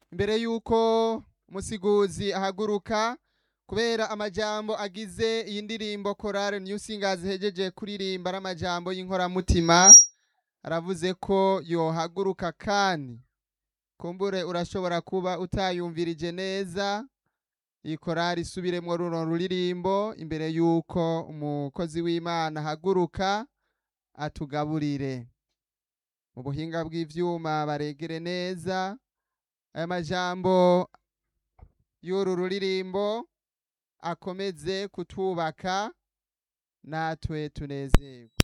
imbere yuko musiguzi ahaguruka kubera amajambo agize iyi ndirimbo korale new singers hejeje kuririmba ari amajambo y'inkoramutima aravuze ko yohaguruka kandi kumbure urashobora kuba utayumvirije neza iyi korali isubiremwo runo ruririmbo imbere yuko umukozi w'imana ahaguruka atugaburire mu buhinga bw'ivyuma baregere neza aya majambo y'uru ruririmbo akomeze kutwubaka natwe tunezerwe